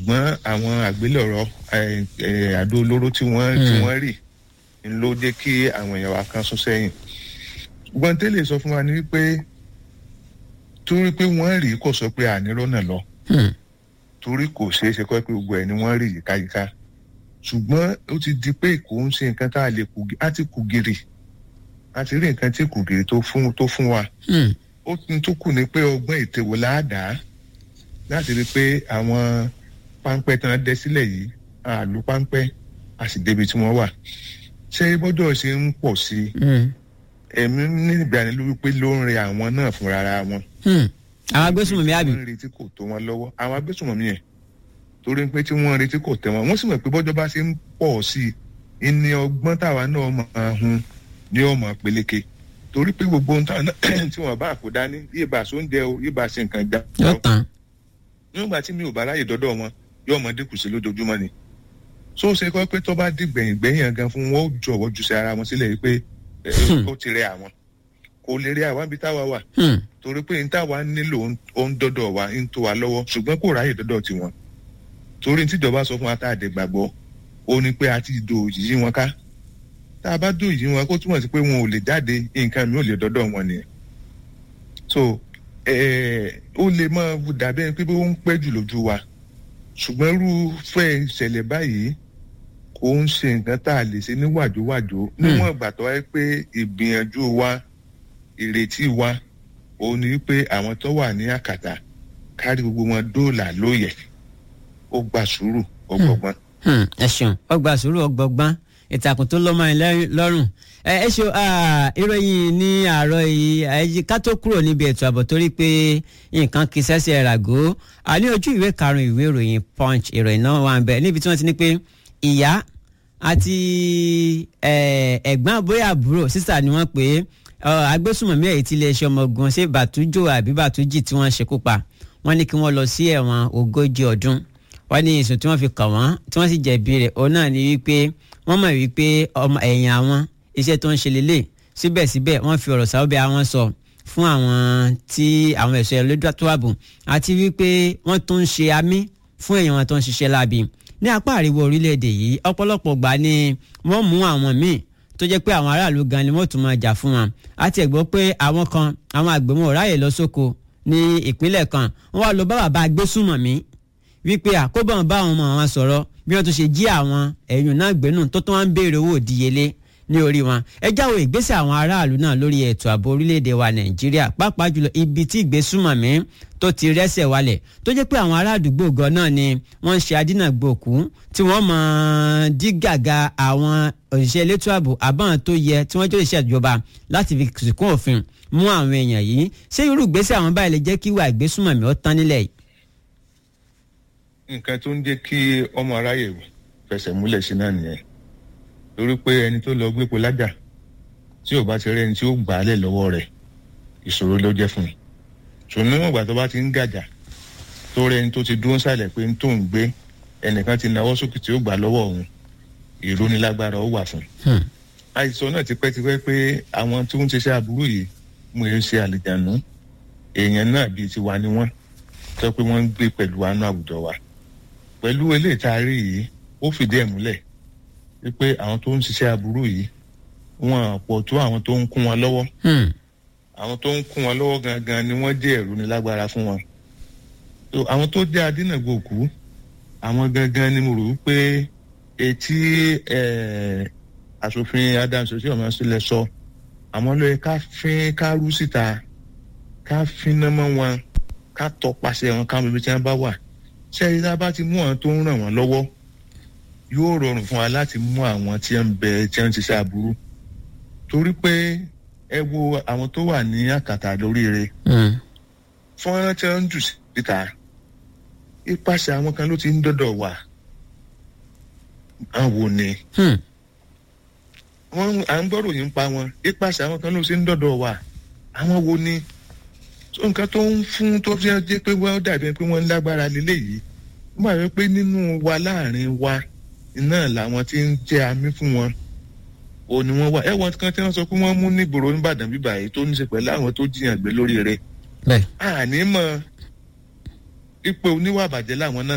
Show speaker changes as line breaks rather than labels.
ṣùgbọ́n àwọn àgbélọ̀rọ̀ àdó olóró tí wọ́n tí wọ́n rì ń ló jẹ́ kí àwọn èèyàn wa kan sún sẹ́yìn ṣùgbọ́n tẹ́lẹ̀ sọ fún wa ni wípé torí pé wọ́n rì kò sọ pé ànírònà lọ torí kò ṣeé ṣe kọ́ pé gbogbo ẹ̀ ni wọ́n rì yíkáyíká ṣùgbọ́n ó ti di pé kò ń ṣe nǹkan tá a lè kù á ti kù gírì a ti rí nǹkan tí kù gírì tó fún tó fún wa ó tún kù ní pé ọgbọ́n ètèwò láàdá láti rí i pé àwọn páńpẹ́ tí wọ́n dẹ sílẹ̀ yìí àlù páńpẹ́ a sì débi tí wọ́n wà ṣé bọ́dọ̀ ṣe ń pọ̀ sí i ẹ̀mí ní ìgbàanilójú pé ló ń rẹ àwọn náà fúnra ara wọn.
àwọn agbésùnmọ̀mí àbí.
wọ́n ń retí kò tó wọn lọ́wọ́ àwọn agbésùnmọ̀mí yẹn torí pé tí wọ́n ń retí kò tẹ́ wọn wọ́n sì mọ̀ pé bọ́jọ́ bá ṣe ń pọ̀ sí i ní ọgbọ́n táwa náà máa hun ní ọmọ peléke torí pé gbogbo ohun táwọn náà tí wọ́n bá kó dání yóò bá sóúnjẹ o yóò bá ṣe nǹkan gbà.
yóò tán.
nígbà tí mi ò bá ráyè dọ́dọ̀ wọn yóò mọ dínkù sí lójoojúmọ́ ni. so ṣe kọ́ pé tó bá dìgbẹ̀yìn gbẹ̀yìn gan fún wọn ó jọ̀wọ́ ju sí ara wọn sílẹ̀ yìí pé ó ti rẹ àwọn kò lè rí àwọn ibi táwa wà torí pé n táwa nílò ó ń dọ́dọ̀ wa ń tó wa lọ́wọ́ ṣùgbọ́n kò ráyè dọ́dọ̀ tiwọn torí tíjọba sọ fún wa tá a dẹ̀ gbàgbọ́ ó ní pé a ti do yìí wọn ká tá a bá do yìí wọn kó túmọ̀ sí pé wọn ò lè jáde nǹkan mi ò lè dọ́dọ̀ wọn nìyẹn so ó lè máa dàbí ẹni pé ó ń pẹ́ jù lójú wa ṣùgbọ́n irúfẹ́ ìṣẹ̀lẹ̀ báyìí kò ń ṣe nǹkan tá a lè ṣe ní wàjówàjó níwọ̀n ìgbà tó wáyé pé ìgbìyànjú wa ìrètí wa òun ni pé àwọn tó wà ní àkàtà kárí gbogbo wọn dóòlà lóye ó gba sùúrù ọgbọgbọn.
ẹ ṣeun ó gba sùúrù ọgbọgbọn ìtàkùn tó lọ́mọ ẹ̀ lọ́rùn ẹ ṣe ìròyìn ní àárọ̀ yìí ká tó kúrò níbi ètò ààbò torí pé nǹkan kì í ṣẹ́ṣẹ́ ràgó àní ojú ìwé karùn-ún ìwé ìròyìn punch ìròyìn náà wà ń bẹ̀ níbi tí wọ́n ti ní pé ìyá àti ẹ̀gbọ́n bóyá àbúrò sísà ni wọ́n pè é agbésùnmọ̀mí ẹ̀yìn tí iléeṣẹ́ ọmọ ogun ṣé bàtújò àbí bàtújì tí wọ́n ṣekú pa wọ́n ní kí wọ́n lọ sí ẹ̀wọ̀n ogójì ọdún wọ́n ní ìsùn tí wọ́n fi kàn wọ́n tí wọ́n sì jẹ̀bi rẹ̀ òun náà ni wípé wọ́n mọ̀ wípé ọmọ ẹ̀yìn àwọn iṣẹ́ tó ń ṣe lélẹ̀ síbẹ̀síbẹ̀ wọ́n fi ọ̀rọ̀ sáwọ́bẹ̀ àwọn sọ fún àwọn tí àwọn ẹ̀ṣọ́ ẹlẹ́dọ́ tó ààbò àti wípé wọ́n tún ń ṣe amí fún èèyàn wọn tó ń ṣiṣẹ́ láabi ní apá àríwá orílẹ̀-èdè yìí ọ̀pọ̀lọpọ̀ gbà ni wọ́n mú àwọn míì tó jẹ́ pé àwọn aráàlú gan ni wọ́n tún máa jà fún wọn àti ẹ̀gbọ́ pé àwọn kan àwọn àgbẹ̀mọ̀ ráyè lọ sóko ní ìpínlẹ̀ kan wọ́n wá lọ bá bàbá agbésùmọ̀mí wípé àkóbọ̀ bá àwọn ọmọ àwọn sọ̀rọ̀ bí wọ́n tún ṣe jí àwọn ẹ̀yùn náà gbénú tó tún wá ń béèrè owó ìdíyelé ní orí wọn ẹ jáwọ́ ìgbésẹ̀ àwọn aráàlú náà lórí ètò ààbò orílẹ̀-èdè wa nàìjíríà pàápàá jùlọ ibi tí ìgbésùmọ̀mí tó ti rẹ́sẹ̀ wálẹ̀ tó jẹ́ pé àwọn ará àdúgbò gan náà ni wọ́n ń ṣe adínàgbòkú tí wọ́n mọ̀ dí gàgà àwọn òṣìṣẹ́ elétò ààbò àbáwọn tó yẹ tí wọ́n jẹ́ òṣìṣẹ́ ìjọba láti fi sìnkún òfin mú àwọn èèyàn yìí ṣé irú ìgbésẹ̀ àwọn báyìí lè jẹ́ kí ìwà ìgbésùmọ̀mí ó tán nílẹ̀ yìí.
nǹkan tó ń jẹ́ kí ọmọ aráyè fẹsẹ̀ múlẹ̀ sí náà nìyẹn torí pé ẹni tó lọ gbépo lájà tí ò bá ti rẹ́ni tí ó gbà á lẹ̀ lọ́wọ́ rẹ̀ ìṣòro ló jẹ́ fún un ṣùgbọ́n níwọ̀n ìgbà tó bá ti ń gàjà tó rẹ́ni tó ti dúró sàlẹ̀ pé ń tó ń gbé ẹnìkan ti nawọ́ sókè tí ó gbà lọ́wọ́ òun ìrónilágbára ó wà fún un. àìsàn náà tipẹ́tipẹ́ pé àwọn tí wọ́n ti ṣe aburú yìí mú e ṣe àlìjànú èèyàn náà bíi tiwa ni wọ́n sọ pé wọ́n ń gbé pẹ̀lú àánú àwùjọ wa pẹ̀lú eléyìí tá a rí yìí ó fìdí ẹ̀ múlẹ̀ wípé àwọn tó ń ṣiṣẹ́ aburú yìí wọn pọ̀ tó àwọn tó ń kún wọn lọ́wọ́ àwọn tó ń kún wọn lọ́wọ́ gangan ni wọ́n jẹ́ ẹ̀rù ní lágbára fún wọn so àwọn tó jẹ́ adínàgbòkú àwọn gangan ni mo rò wípé etí asòfin Adams oṣù ọmọ sílẹ̀ sọ àwọn ló yẹ ká fín ká rú síta ká fínná mọ́ wọn ká tọpasẹ̀ wọn ká mọ ibi tí wọ́n bá wà ṣẹ́yìn tá a bá ti mú àwọn tó ń ràn wọ́n lọ́wọ́ yóò rọrùn fún wa láti mú àwọn tí ń bẹ tí ń ṣiṣẹ́ aburú torí pé ẹ wo àwọn tó wà ní àkàtà lóríire fọ́nrán tí wọ́n ń jù síta ipasẹ̀ àwọn kan ló ti ń dọ́dọ̀ wà àwọn ni wọ́n à ń gbọ́rò yín pa wọn ipasẹ̀ àwọn kan ló ti ń dọ́dọ̀ wà àwọn wo ni nǹkan tó ń fún tó fi jẹ́ pé wọ́n dàbí pé wọ́n ń lágbára lélẹ́yìí wọ́n máa rí pé nínú wa láàrin wa náà làwọn tí ń jẹ́ amí fún wọn ò ní wọ́n wà ẹ̀wọ̀n kan tí wọ́n sọ pé wọ́n mú nígboro nìbàdàn bíbà yìí tó ní ṣe pẹ̀lú àwọn tó jiyàn gbé lórí rẹ̀ àní mọ̀ ipò oníwà bàjẹ́ làwọn náà.